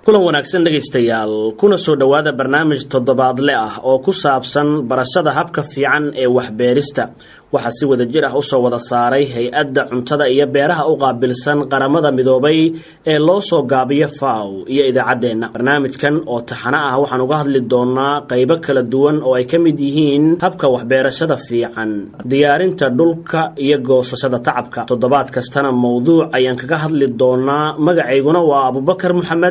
kulan wanaagsan dhegaystayaal kuna soo dhowaada barnaamij toddobaadle ah oo ku saabsan barashada habka fiican ee waxbeerista waxaa si wada jir ah usoo wada saaray hay-adda cuntada iyo beeraha u qaabilsan qaramada midoobay ee loo soo gaabiyo faw iyo idaacaddeenna barnaamijkan oo taxano ah waxaan uga hadli doonaa qaybo kala duwan oo ay ka mid yihiin habka waxbeerashada fiican diyaarinta dhulka iyo goosashada tacabka toddobaad kastana mowduuc ayaan kaga hadli doonaa magacayguna waa abubakar moxamed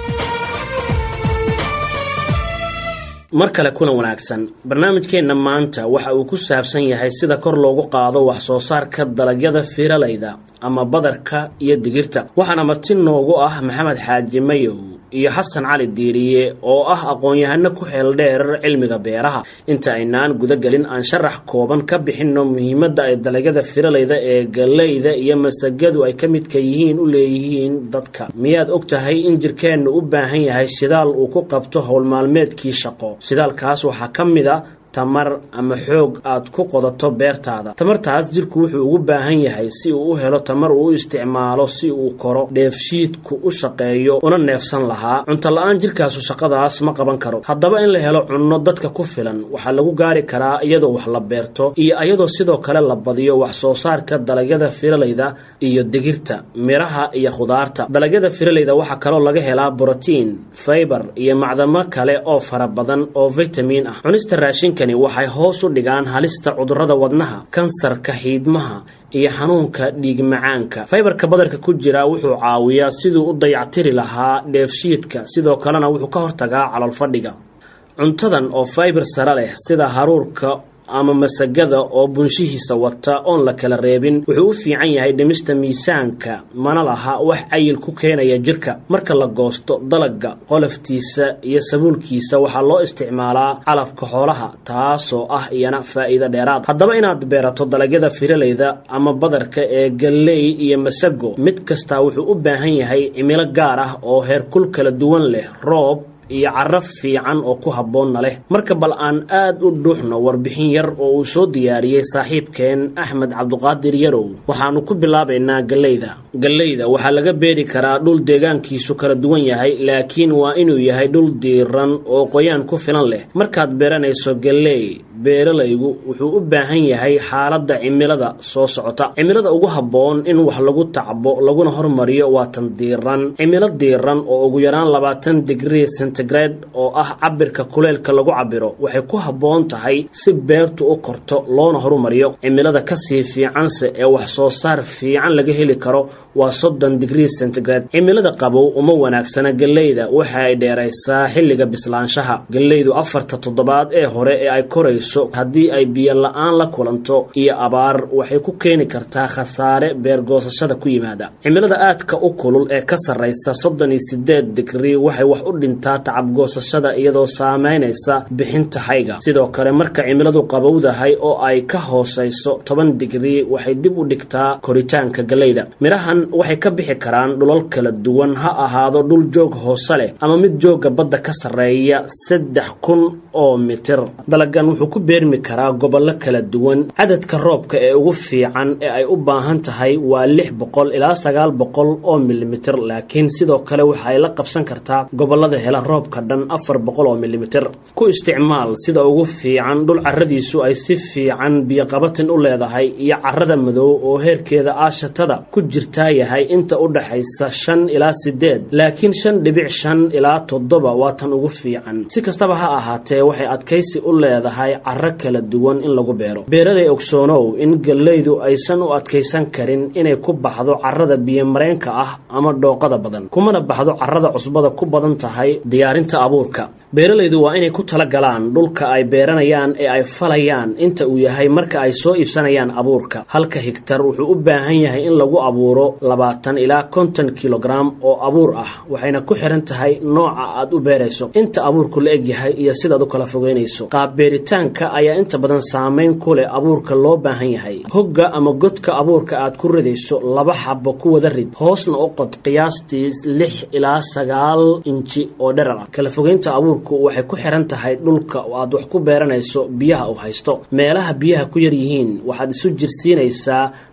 mar kale kulan wanaagsan barnaamijkeenna maanta waxa uu ku saabsan yahay sida kor loogu qaado wax soo saarka dalagyada fiiralayda ama badarka iyo digirta waxaana marti noogu ah maxamed xaaji mayow iyo xasan cali diiriye oo ah aqoon-yahano ku xeel dheer cilmiga beeraha inta aynaan gudagelin aan sharax kooban ka bixinno muhiimadda ay dalagyada firalayda ee gallayda iyo masagadu ay ka midka yihiin u leeyihiin dadka miyaad og tahay in jirkeennu u baahan yahay shidaal uu ku qabto howlmaalmeedkii shaqo shidaalkaas waxaa ka mid a tamar ama xoog aad ku qodato beertaada tamartaas jirku wuxuu ugu baahan yahay si uu u helo tamar uu u isticmaalo si uu koro dheefshiidku u shaqeeyo una neefsan lahaa cunto la-aan jirkaasu shaqadaas ma qaban karo haddaba in la helo cunno dadka ku filan waxaa lagu gaari karaa iyadoo wax la beerto iyo iyadoo sidoo kale la badiyo wax soo saarka dalagyada firalayda iyo digirta miraha iyo khudaarta dalagyada firalayda waxaa kaloo laga helaa brotiin faybar iyo macdamo kale oo fara badan oo vitamin ah cunista raashinka waxay hoos u dhigaan halista cudurrada wadnaha kansarka xiidmaha iyo xanuunka dhiig macaanka faybarka badarka ku jira wuxuu caawiyaa siduu u dayactiri lahaa dheefshiidka sidoo kalena wuxuu ka hortagaa calolfadhiga cuntadan oo faybar sare leh sida haruurka ama masagada oo bunshihiisa wata oon la kala reebin wuxuu u fiican yahay dhimista miisaanka mana laha wax cayil ku keenaya jirka marka la goosto dalagga qoloftiisa iyo sabuulkiisa waxaa loo isticmaalaa calafka xoolaha taasoo ah iyana faa'iido dheeraad haddaba inaad beerato dalagyada firalayda ama badarka ee galley iyo masago mid kastaa wuxuu u baahan yahay cimilo gaar ah oo heerkul kala duwan leh roob iyo caraf fiican oo ku habboonna leh marka bal aan aad u dhuuxno warbixin yar oo uu soo diyaariyey saaxiibkeen axmed cabduqaadir yarow waxaannu ku bilaabaynaa galleyda galleyda waxaa laga beeri karaa dhul deegaankiisu kala duwan yahay laakiin waa inuu yahay dhul diiran oo qoyaan ku filan leh markaad beeranayso galley beeralaygu wuxuu u baahan yahay xaaladda cimilada soo socota cimilada ugu habboon in wax lagu tacbo laguna hormariyo waa tan diiran cimilo diiran oo ugu yaraan labaatan digrii centigrade oo ah cabirka kuleelka lagu cabiro waxay ku habboon tahay si beertu u korto loona horumariyo cimilada kasii fiicanse ee wax soo saar fiican laga heli karo waa soddon digrii centigrade cimilada qabow uma wanaagsana galleyda waxa ay dheeraysaa xilliga bislaanshaha galleydu afarta toddobaad ee hore ee ay korayso haddii ay biyo la-aan la kulanto iyo abaar waxay ku keeni kartaa khasaare beergoosashada ku yimaada cimilada aadka u kulul ee ka sarraysa soddon iyo sideed digrii waxay wax u dhintaa tacabgoosashada iyadoo saamaynaysa bixinta hayga sidoo kale marka cimiladu qabowdahay oo ay ka hoosayso toban digrii waxay dib u dhigtaa koritaanka galleyda midhahan waxay ka bixi karaan dhulal kala duwan ha ahaado dhul joog hoose leh ama mid joogga badda ka sarreeya saddex kun oo mitir dalagan wuxuu ku beermi karaa gobollo kala duwan cadadka roobka ee ugu fiican ee ay u baahan tahay waa lix boqol ilaa sagaal boqol oo milimitir laakiin sidoo kale waxa ay la qabsan kartaa gobollada hela roobka dhan afar boqol oo milimitir ku isticmaal sida ugu fiican dhul carradiisu ay si fiican biyoqabatin u leedahay iyo carrada madow oo heerkeeda aashatada ku jirtaa yahay inta u dhaxaysa shan ilaa sideed laakiin shan dhibic shan ilaa toddoba waa tan ugu fiican si kastaba ha ahaatee waxay adkaysi u leedahay carro kala duwan in lagu beero beeraday ogsoonow in gallaydu aysan u adkaysan karin inay ku baxdo carrada biyomareenka ah ama dhooqada badan kumana baxdo carrada cusbada ku badan tahay diyaarinta abuurka beeralaydu waa inay ku tala galaan dhulka ay beeranayaan ee ay falayaan inta uu yahay marka ay soo iibsanayaan abuurka halka higtar wuxuu u baahan yahay in lagu abuuro labaatan ilaa konton kilogram oo abuur ah waxayna ku xiran tahay nooca aad u beerayso inta abuurku la egyahay iyo sidaad u kala fogeynayso qaab beeritaanka ayaa inta badan saamayn ku leh abuurka loo baahan yahay hogga ama godka abuurka aad ku ridayso laba xabo ku wada rid hoosna u qod qiyaastii lix ilaa sagaal inji oo dherar ah kala fogeynta abuurku waxay ku xiran tahay dhulka aad wax ku beeranayso biyaha uu haysto meelaha biyaha ku yar yihiin waxaad isu jirsiinaysaa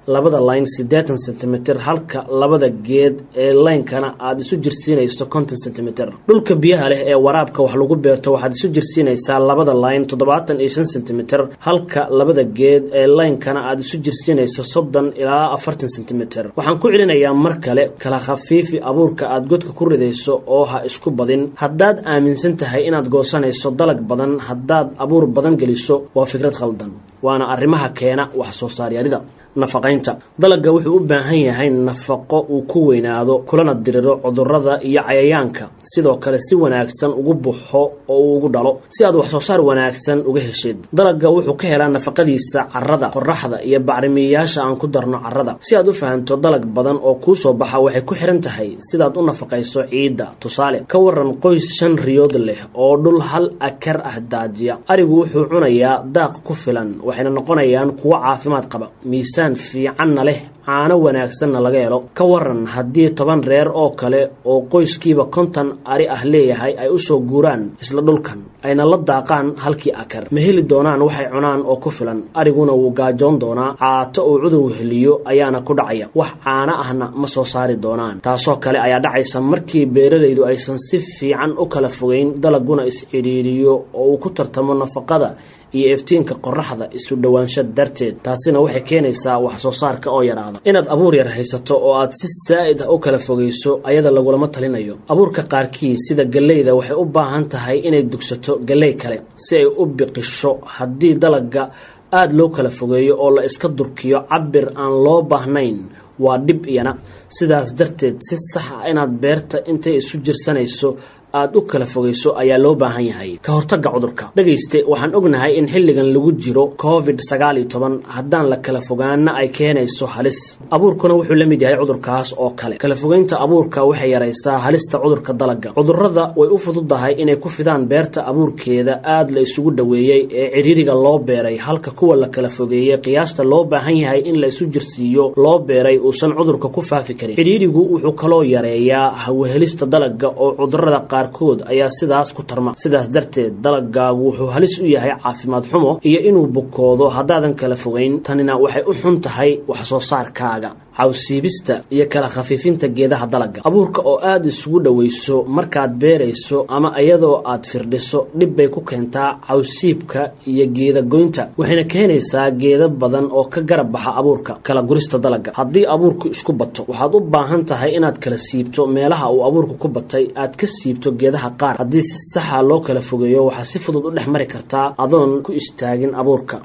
labada layn siddeetan sentimitir halka labada geed ee laynkana aada isu jirsiinayso konton sentimitir dhulka biyaha leh ee waraabka wax lagu beerto waxaad isu jirsiinaysaa labada layn toddobaatan iyo shan sentimitir halka labada geed ee laynkana aada isu jirsiinayso soddon ilaa afartan sentimitir waxaan ku celinayaa mar kale kala khafiifi abuurka aada godka ku ridayso oo ha isku badin haddaad aaminsan tahay inaad goosanayso dalag badan haddaad abuur badan geliso waa fikrad khaldan waana arrimaha keena wax soo saaryarida nafaqaynta dalagga wuxuu u baahan yahay nafaqo uu ku weynaado kulana diriro cudurrada iyo cayayaanka sidoo kale si wanaagsan ugu buxo oo uu ugu dhalo si aad wax soo saar wanaagsan uga heshid dalagga wuxuu ka helaa nafaqadiisa carrada qoraxda iyo bacrimiyayaasha aan ku darno carrada si aad u fahanto dalag badan oo kuu soo baxa waxay ku xihan tahay sidaad u nafaqayso ciidda tusaale ka waran qoys shan riyood leh oo dhul hal akar ah daajiya arigu wuxuu cunayaa daaq ku filan waxayna noqonayaan kuwo caafimaad qaba miisaan fiicanna leh caano wanaagsanna laga helo ka waran haddii toban reer oo kale oo qoyskiiba konton ari ah leeyahay ay usoo guuraan isla dhulkan ayna la daaqaan halkii akar ma heli doonaan waxay cunaan oo ku filan ariguna wuu gaajoon doonaa caato uu cudur weheliyo ayaana ku dhacaya wax caano ahna ma soo saari doonaan taasoo kale ayaa dhacaysa markii beeralaydu aysan si fiican u kala fogeyn dalaguna is-cidhiiriyo oo uu ku tartamo nafaqada iyo iftiinka qoraxda isu dhowaansha darteed taasina waxay keenaysaa wax soo saarka oo yaraada inaad abuur yar haysato oo aad si saa'id ah u kala fogayso ayada lagulama talinayo abuurka qaarkii sida galleyda waxay u baahan tahay inay dugsato galley kale si ay u biqisho haddii dalagga aada loo kala fogeeyo oo la iska durkiyo cabir aan loo baahnayn waa dhib iyana sidaas darteed si sax ah inaad beerta intay isu jirsanayso aada u kala fogayso ayaa loo baahan yahay ka hortagga cudurka dhegayste waxaan ognahay in xilligan lagu jiro covid sagaal iyo toban haddaan la kala fogaana ay keenayso halis abuurkuna wuxuu la mid yahay cudurkaas oo kale kala fogeynta abuurka waxay yaraysaa halista cudurka dalagga cudurrada way u fududahay inay ku fidaan beerta abuurkeeda aada la isugu dhoweeyey ee cidhiiriga loo beeray halka kuwa la kala fogeeyey qiyaasta loo baahan yahay in la isu jirsiiyo loo beeray uusan cudurka ku faafi karin cidhiirigu wuxuu kaloo yareeyaa hawahelista dalagga oo cudurrada qaar kood ayaa sidaas ku tarma sidaas darteed dalagaagu wuxuu halis u yahay caafimaad xumo iyo inuu bukoodo haddaadan kala fogeyn tanina waxay u xun tahay wax soo saarkaaga cawsiibista iyo kala khafiifinta geedaha dalagga abuurka oo aada isugu dhowayso markaad beerayso ama iyadoo aad firdhiso dhib bay ku keentaa cawsiibka iyo geeda goynta waxayna keenaysaa geeda badan oo ka garab baxa abuurka kala gurista dalagga haddii abuurku isku bato waxaad u baahan tahay inaad kala siibto meelaha uu abuurku ku batay aad ka siibto geedaha qaar haddii si saxa loo kala fogeeyo waxaa si fudud u dhex mari kartaa adoon ku istaagin abuurka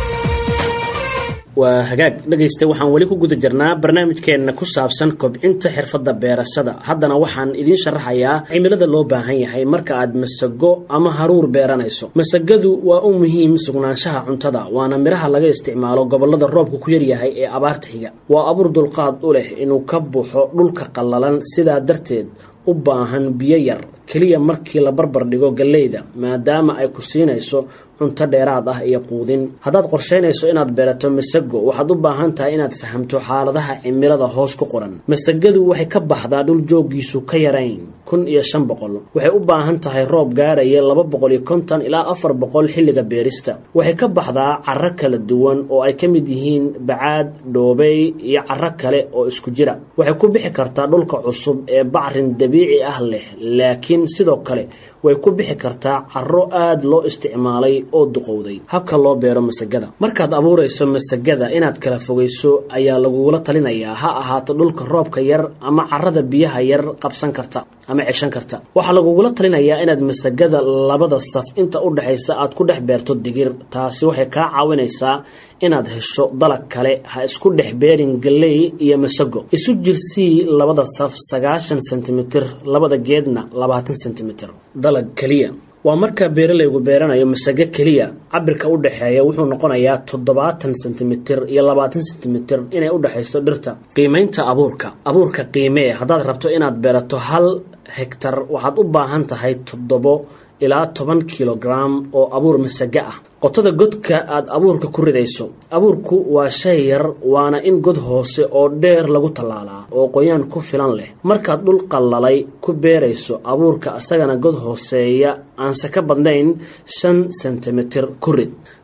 waa hagaag dhegaysta waxaan weli ku guda jirnaa barnaamijkeenna ku saabsan kobcinta xirfadda beerashada haddana waxaan idiin sharaxayaa cimilada loo baahan yahay marka aad masago ama haruur beeranayso masagadu waa u muhiim sugnaanshaha cuntada waana midhaha laga isticmaalo gobollada roobka ku yaryahay ee abaarta xiga waa abuur dulqaad u leh inuu ka buuxo dhulka qallalan sidaa darteed u baahan biyo yar keliya markii la barbar dhigo galleyda maadaama ay ku siinayso cunto dheeraad ah iyo quudin haddaad qorshaynayso inaad beerato masago waxaad u baahan tahay inaad fahamto xaaladaha cimilada hoos ku qoran masagadu waxay ka baxdaa dhul jooggiisu ka yarayn kun iyo shan boqol waxay u baahan tahay roob gaaraya laba boqol iyo konton ilaa afar boqol xilliga beerista waxay ka baxdaa caro kala duwan oo ay ka mid yihiin bacaad dhoobey iyo caro kale oo isku jira waxay ku bixi kartaa dhulka cusub ee bacrin dabiici ah leh laakiin sidoo kale way ku bixi kartaa caro aada loo isticmaalay oo duqowday habka loo beero masagada markaad abuurayso masagada inaad kala fogayso ayaa lagugula talinayaa ha ahaato dhulka roobka yar ama carada biyaha yar qabsan karta ama ceshan karta waxaa lagugula talinayaa inaad masagada labada saf inta u dhexaysa aad ku dhex beerto digir taasi waxay kaa caawinaysaa inaad hesho dalag kale ha isku dhex beerin galley iyo masago isu jirsii labada saf sagaashan sentimitir labada geedna labaatan sentimitir dalag keliya waa marka beeralaygu beeranayo masago keliya cabirka u dhexeeya wuxuu noqonayaa toddobaatan sentimitir iyo labaatan sentimitir inay u dhexayso dhirta qiimaynta abuurka abuurka qiimee haddaad rabto inaad beerato hal hegtar waxaad u baahan tahay toddobo ilaa toban kilogram oo abuur masago ah qotada godka aad abuurka ku ridayso abuurku waa shay yar waana in god hoose oo dheer lagu tallaalaa oo qoyaan ku filan leh markaad dhul qallalay ku beerayso abuurka isagana god hooseeya aanse ka badnayn shan sentimitir ku rid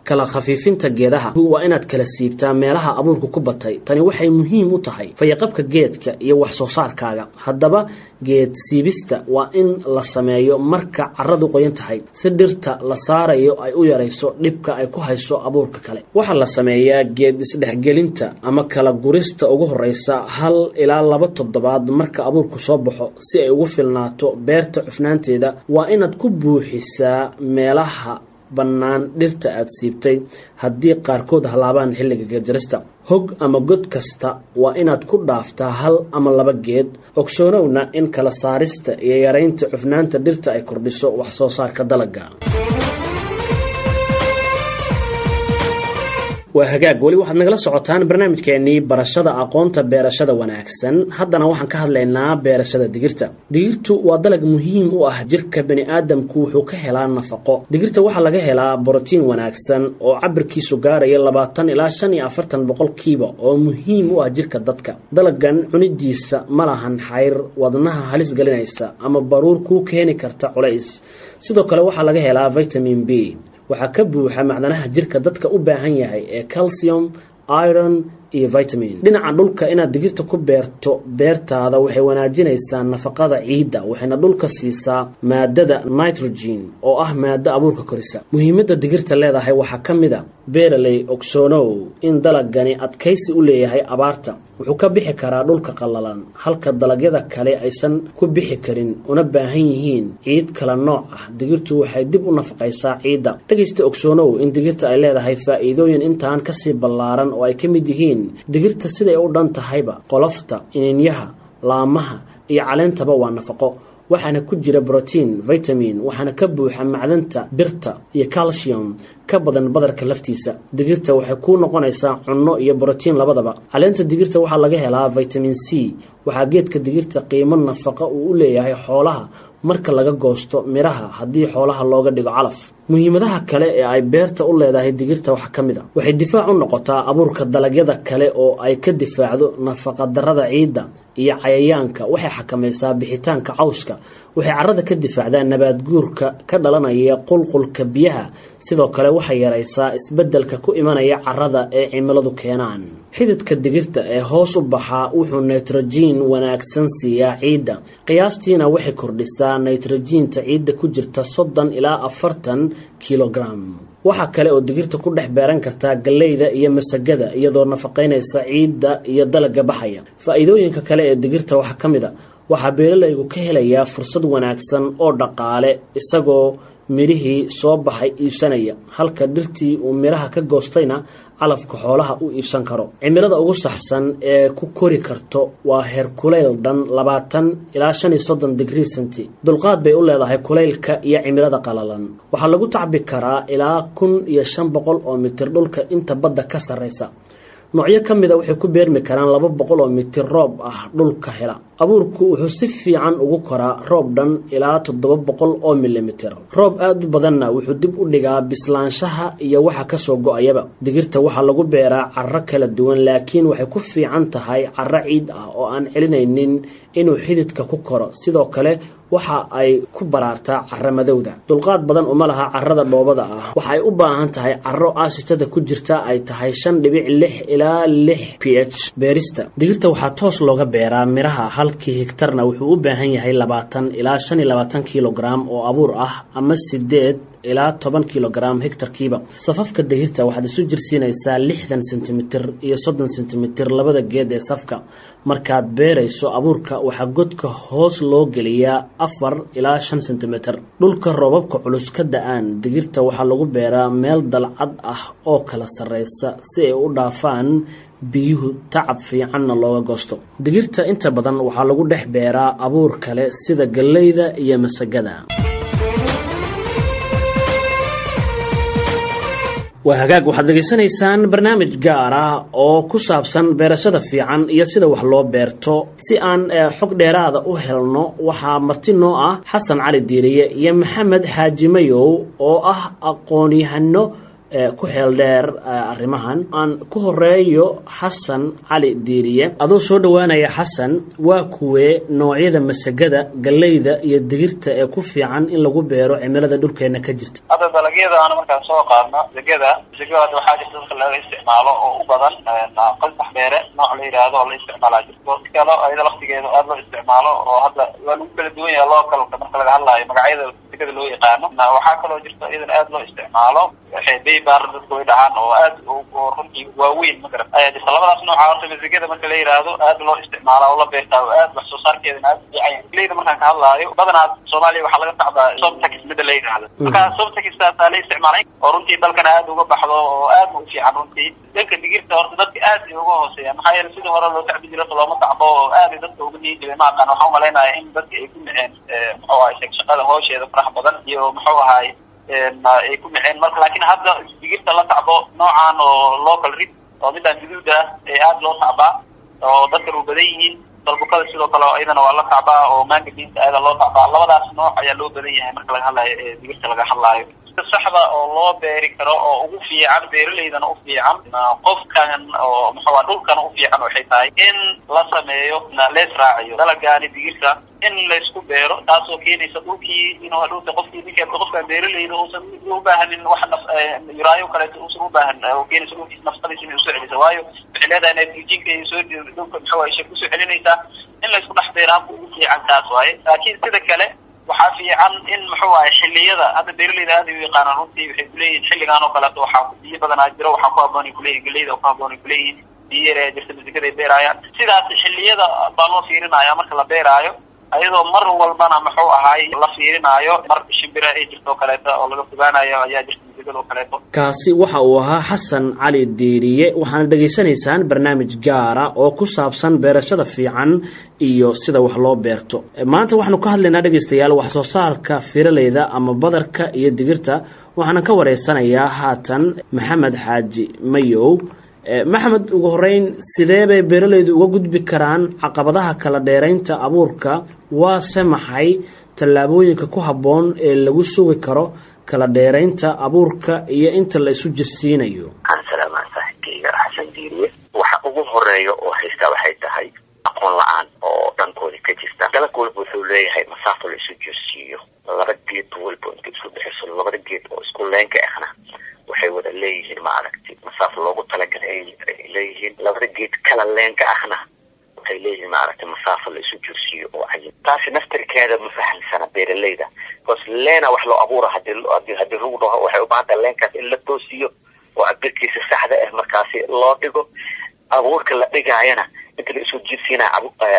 kala khafiifinta geedaha waa inaad kala siibtaa meelaha abuurku ku batay tani waxay muhiim u tahay fayaqabka geedka iyo wax soo saarkaaga haddaba geed siibista waa in la sameeyo marka caradu qoyan tahay si dhirta la saarayo ay u yarayso dhibka ay ku hayso abuurka kale waxaa la sameeyaa geed isdhexgelinta ama kala gurista ugu horeysa hal ilaa laba toddobaad marka abuurku soo baxo si ay ugu filnaato beerta cufnaanteeda waa inaad ku buuxisaa meelaha bannaan dhirta aad siibtay haddii qaarkood halaabaan xilliga geedjarista hog ama god kasta waa inaad ku dhaaftaa hal ama laba geed ogsoonowna in kala saarista iyo yaraynta cufnaanta dhirta ay kordhiso wax soo saarka dalagga waa hagaag weli waxaad nagala socotaan barnaamijkeenii barashada aqoonta beerashada wanaagsan haddana waxaan ka hadlaynaa beerashada digirta digirtu waa dalag muhiim u ah jirka bani aadamku wuxuu ka helaa nafaqo digirta waxaa laga helaa borotiin wanaagsan oo cabirkiisu gaaraya labaatan ilaa shan iyo afartan boqolkiiba oo muhiim u ah jirka dadka dalagan cunidiisa ma lahan xayr wadnaha halis gelinaysa ama baruur kuu keeni karta culays sidoo kale waxaa laga helaa vitamin b waxaa ka buuxa macdanaha jirka dadka u baahan yahay ee calcium iron iyo vitamin dhinaca dhulka inaad digirta ku beerto beertaada waxay wanaajinaysaa nafaqada ciidda waxayna dhulka siisaa maadada nitrogen oo ah maado abuurka korisa muhiimadda digirta leedahay waxaa ka mid a beeraley ogsoonow in dalagani adkaysi u leeyahay abaarta wuxuu ka bixi karaa dhulka qallalan halka dalagyada kale aysan ku bixi karin una baahan yihiin ciid kala nooc ah digirtu waxay dib u nafaqaysaa ciidda dhegaysta ogsoonow in digirta ay leedahay faa'iidooyin intaan kasii ballaaran oo ay ka mid yihiin digirta siday u dhan tahayba qolofta ininyaha laamaha iyo caleentaba waa nafaqo waxaana ku jira brotiin vitamin waxaana ka buuxa macdanta birta iyo calcium ka badan badarka laftiisa digirta waxay kuu noqonaysaa cunno iyo brotiin labadaba caleenta digirta waxaa laga helaa vitamin c waxaa geedka digirta qiimo nafaqa uu u leeyahay xoolaha marka laga goosto midhaha haddii xoolaha looga dhigo calaf muhiimadaha kale ee ay beerta u leedahay digirta waxaa ka mid a waxay difaac u noqotaa abuurka dalagyada kale oo ay ka difaacdo nafaqadarrada ciidda iyo cayayaanka waxay xakamaysaa bixitaanka cawska waxay carrada ka difaacdaa nabaad guurka ka dhalanaya qulqulka biyaha sidoo kale waxay yaraysaa isbeddelka ku imanaya carrada ee cimiladu keenaan xididka digirta ee hoos u baxaa wuxuu nitrojiin wanaagsan siiyaa ciidda qiyaastiina waxay kordhisaa nitrojiinta ciidda ku jirta soddon ilaa afartan kilogram waxaa kale oo digirta ku dhex beeran kartaa galleyda iyo masagada iyadoo nafaqaynaysa ciidda iyo dalagga baxaya faa'iidooyinka kale ee digirta waxaa ka mid a waxaa beeralaygu ka helayaa fursad wanaagsan oo dhaqaale isagoo midhihii soo baxay iibsanaya halka dhirtii uu midhaha ka goostayna calafka xoolaha u iibsan karo cimilada ugu saxsan ee ku kori karto waa heer kulayl dhan labaatan ilaa shan iyo soddon digrii centi dulqaad bay u leedahay kulaylka iyo cimilada qalalan waxaa lagu tacbi karaa ilaa kun iyo shan boqol oo mitir dhulka inta badda ka sarraysa noocyo ka mid a waxay ku beermi karaan laba boqol oo mitir roob ah dhulka hela abuurku wuxuu si fiican ugu koraa roob dhan ilaa toddoba boqol oo milimitir roob aada u badanna wuxuu dib u dhigaa bislaanshaha iyo waxa kasoo go-ayaba digirta waxaa lagu beeraa carro kala duwan laakiin waxay ku fiican tahay carro ciid ah oo aan celinaynin inuu xididka ku koro sidoo kale waxa ay ku baraartaa carro madowda dulqaad badan uma laha carrada dhoobada ah waxa ay u baahan tahay carro aasitada ku jirta ay tahay shan dhibic lix ilaa lix p h beerista digirta waxaa toos looga beeraa midhaha halkii higtarna wuxuu u baahan yahay labaatan ilaa shan iyo labaatan kilogram oo abuur ah ama sideed ilaa toban kilogram hegtarkiiba safafka digirta waxaad isu jirsiinaysaa lixdan sentimitir iyo soddon sentimitir labada geed ee safka markaad beerayso abuurka waxaa godka hoos loo geliyaa afar ilaa shan sentimitir dhulka roobabka culus ka da-aan digirta waxaa lagu beeraa meel dalcad ah oo kala sarreysa si ay u dhaafaan biyuhu tacab fiicanna looga goosto digirta inta badan waxaa lagu dhex beeraa abuur kale sida galleyda iyo masagada waa hagaag waxaad dhegaysanaysaan barnaamij gaar ah oo ku saabsan beerashada fiican iyo sida wax loo beerto si aan xog dheeraada u helno waxaa marti noo ah xasan cali diiriye iyo maxamed xaaji mayow oo ah aqoon-yahano ku xeel dheer arrimahan aan ku horeeyo xasan cali diiriye adoo soo dhowaanaya xasan waa kuwee noocyada masagada galleyda iyo digirta ee ku fiican in lagu beero cimilada dhulkeena ka jirta hadda dalagyada aan markaan soo qaadno masagada masagada waxaa jirta dadka laga isticmaalo oo u badan qasax beere nooc la yidhaahdo oo la isticmaalaa jirto kalo ayada laftigeeda aada loo isticmaalo oo hadda waa lagu kala duwan yahay localka marka laga hadlaayo magacyada masagada loo yaqaano waxaa kaloo jirta iyadana aada loo isticmaalo baybar dadka way dhahaan oo aad oo runtii waaweyn ma garat ayaa jirta labadaas nooca horta masagada marka la yidhaahdo aada loo isticmaala oo la beertaa oo aad wax soo saarkeedana aada u fiican yahay leyda markaan ka hadlaayo badanaa soomaaliya waxaa laga tacdaa sobtax mida la yidhaahdo marka sobtaxtaasaa la isticmaalay oo runtii dalkana aada uga baxdo oo aad u fiican runtii dhanka digirta horta dadka aad ay uga hooseeya maxaa yeele sidii hore loo tacbi jira looma tacbo oo aaday dadka uga niyi jiray ma aqaan waxaan umalaynaya in dadka ay ku naceen muxuu ahay shaqada hoosheeda farax badan iyo muxuu ahay ay ku naceen marka laakiin hadda digirta la tacbo noocan oo local rid oo midaan guduud ah ee aada loo tacbaa oo dadkan u badan yihiin dalbukada sidoo kale iyadana waa la tacbaa oo manga diinta aada loo tacbaa labadaas nooc ayaa loo badan yahay marka laga hadlaayo ee digirta laga hadlaayo saxda oo loo beeri karo oo ugu fiican beeraleydana u fiican qofkan oo muxua dhulkana u fiican waxay tahay in la sameeyo lees raaciyo dalagaani digirta in laysku beero taasoo keenaysa dhulkii inuu hadhowta qofkii ninka qofkan beeraleyda uusan u baahanin wax naf yuraayo kaleeto uusan u baahan oo keenaysa dhulkiis nafsadiisa inay usoo celisa waayo waxay leedahay nitrogenka ay soo dhulka muxuu ay shak usoo celinaysaa in laysku dhex beero habka ugu fiican taas waaye laakiin sida kale waxaa fiican in muxuu ahay xilliyada hadda beeraleyda aada u yaqaanaan runtii waxay kuleeyihin xilligaan oo kaleeto waxaa biyo badanaa jiro waxaa ku haboonay kuleyihin galeyda oo ku haboonay kuleeyihin biyo yar ayaa jirta masagaday beeraayaan sidaas xilliyada baa loo fiirinaya marka la beeraayo ayadoo mar walbana muxuu ahay la fiirinaayo mar shimbira ay jirto o kaleeto oo laga fogaanayo ayaa jirta masagada oo kaleeto kaasi waxa uu ahaa xasan cali diiriye waxaana dhegaysanaysaan barnaamij gaara oo ku saabsan beerashada fiican iyo sida wax loo beerto maanta waxaanu ka hadlaynaa dhegaystayaal wax soo saarka firaleyda ama badarka iyo digirta waxaana ka wareysanayaa haatan maxamed xaaji mayow maxamed ugu horeyn sidee bay beeralaydu uga gudbi karaan caqabadaha kala dheeraynta abuurka waase maxay tallaabooyinka ku habboon ee lagu sugi karo kala dheeraynta abuurka iyo inta la isu jirsiinayo aan salaamaa saaxiibkayga xasan diiriye waxa ugu horeeya oo haystaa waxay tahay aqoon la-aan oo dhankooda ka jirta dalab walba wuxuu leeyahay masaafo la isu jirsiiyo laba geed walba inta isu bixiso labada geed oo isku leenka ahna waxay wada leeyihiin maaragti masaafo loogu talagalay ay leeyihiin labada geed kala leenka ahna waxay leeyihiin maaragti masaafo la isu jirsiiyo oo cayin taasi naftarkeeda ma fahamsana beeraleyda bcause leena wax loo abuura hadii hadii lagu dhaho waxay u baahanta leenkaas in la toosiyo oo cabirkiisa saxda ah markaasi loo dhigo abuurka la dhigaayana inta la isu jirsiinaya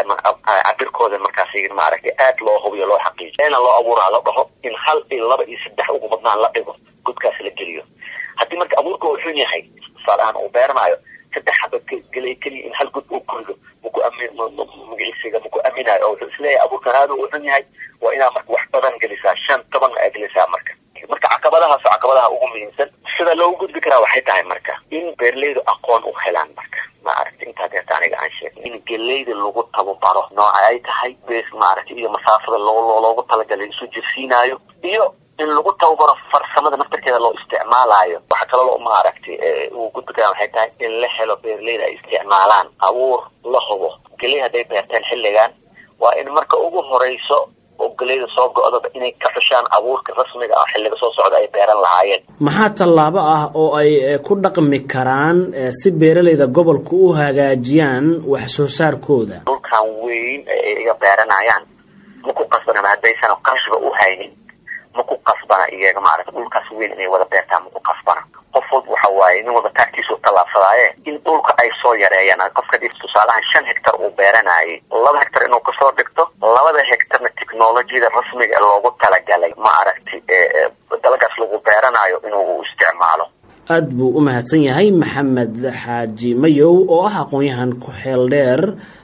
cabirkooda markaasi maaragtay aad loo hubiyo loo xaqiijiyo leena loo abuuraa la dhaho in hal iyo laba iyo saddex ugu badnaan la dhigo godkaas la geliyo haddii marka abuurka uu xun yahay tusaale ahaan uu beeranaayo saddex xabad gelay keliya in hal god uu korido maku ami magiciisiga maku aminayo oo wuxuu isleeyahay abuurkan aada uu xun yahay waa inaa marka wax badan gelisaa shan toban aa gelisaa marka marka caqabadahaas oo caqabadaha ugu muhiimsan sida loogu gudbi karaa waxay tahay marka in beeraleydu aqoon u helaan marka maaragta intaa deerta aniga aan sheegay in geleyda lagu tababaro nooca ay tahay bes maaragta iyo masaafada loo loogu talagalay isu jirsiinaayo iyo in lagu tababaro farsamada naftarkeeda loo isticmaalayo waxa kaloo maaragtay uu gudbi karaa waxay tahay in la helo beeraleyda ay isticmaalaan abuur la hubo geley hadday beerteen xilligan waa in marka ugu horeyso oo geleyda soo go-daba inay ka xushaan abuurka rasmiga ah xilliga soo socda ay beeran lahaayeen maxaa tallaabo ah oo ay ku dhaqmi karaan si beeralayda gobolka u hagaajiyaan wax soo saarkooda dhulkan weyn ay iga beeranayaan ma ku qasbana haddaysan qarashba u haynin ma ku qasbana iyaga maarata dhulkaas weyn inay wada beertaan ma ku qasbana qof walba waxa waaye nin wada taagtiisu tallaabsadaaye in dhulka ay soo yareeyaan qofka dhif tusaalahan shan hectar uu beeranayay laba hectar inuu kasoo dhigto labada hectarna technologiyada rasmiga ee loogu talagalay ma aragti dalagaas lagu beeranayo inuu isticmaalo aad buu u mahadsan yahay maxamed xaaji mayow oo ah aqoon-yahan ku xeel dheer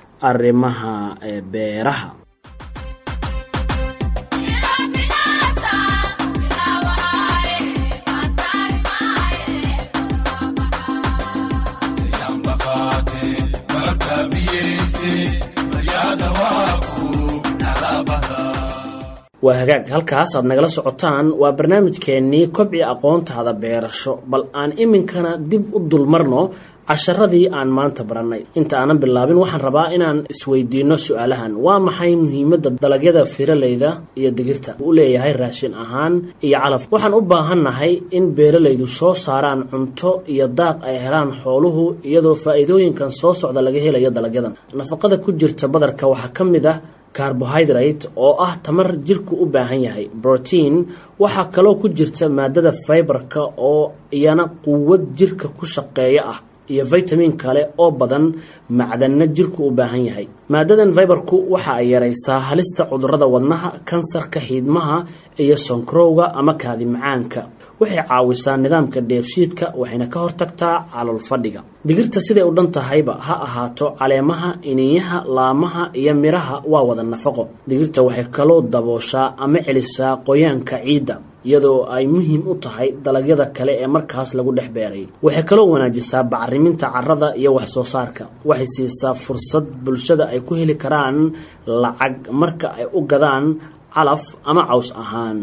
arrimaha beeraha waa hagaag halkaas aad nagala socotaan waa barnaamijkeennii kobci aqoontaada beerasho bal aan iminkana dib u dulmarno casharadii aan maanta barannay inta aanan bilaabin waxaan rabaa inaan isweydiino su-aalahan waa maxay muhiimadda dalagyada firaleyda iyo digirta u leeyahay raashin ahaan iyo calaf waxaan u baahannahay in beeralaydu soo saaraan cunto iyo daaq ay helaan xooluhu iyadoo faa'iidooyinkan soo socda laga helayo dalagyadan nafaqada ku jirta badarka waxaa ka mid ah carbohydrate oo ah tamar jirku u baahan yahay brotein waxaa kaloo ku jirta maadada fiberka oo iyana quwad jirka ku shaqeeya ah iyo vitamin kale oo badan macdanna jirku u baahan yahay maadadan fiberku waxa ay yaraysaa halista cudurrada wadnaha kansarka xiidmaha iyo sonkrowga ama kaadi macaanka waxay caawisaa nidaamka dheefshiidka waxayna ka hortagtaa calool fadhiga digirta siday u dhan tahayba ha ahaato caleemaha iniyaha laamaha iyo midhaha waa wada nafaqo digirta waxay kaloo dabooshaa ama celisaa qoyaanka ciidda iyadoo ay muhiim u tahay dalagyada kale ee markaas lagu dhex beeray waxay kaloo wanaajisaa bacriminta carrada iyo wax soo saarka waxay siisaa fursad bulshada ay ku heli karaan lacag marka ay u gadaan calaf ama caws ahaan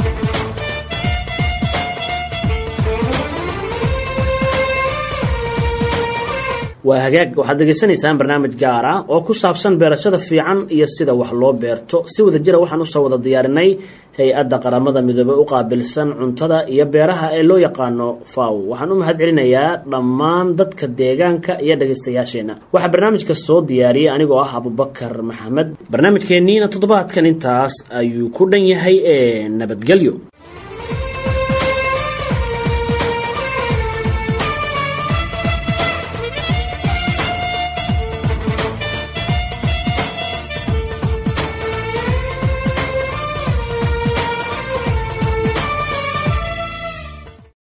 waa hagaag waxaad degeysanaysaan barnaamij gaar ah oo ku saabsan beerashada fiican iyo sida wax loo beerto si wada jira waxaan usoo wada diyaarinay hay-adda qaramada midoobey u qaabilsan cuntada iyo beeraha ee loo yaqaano faw waxaan u mahad celinayaa dhammaan dadka deegaanka iyo dhegaystayaasheenna waxaa barnaamijka soo diyaariyey anigoo ah abubakar maxamed barnaamijkeenniina toddobaadkan intaas ayuu ku dhan yahay ee nabadgelyo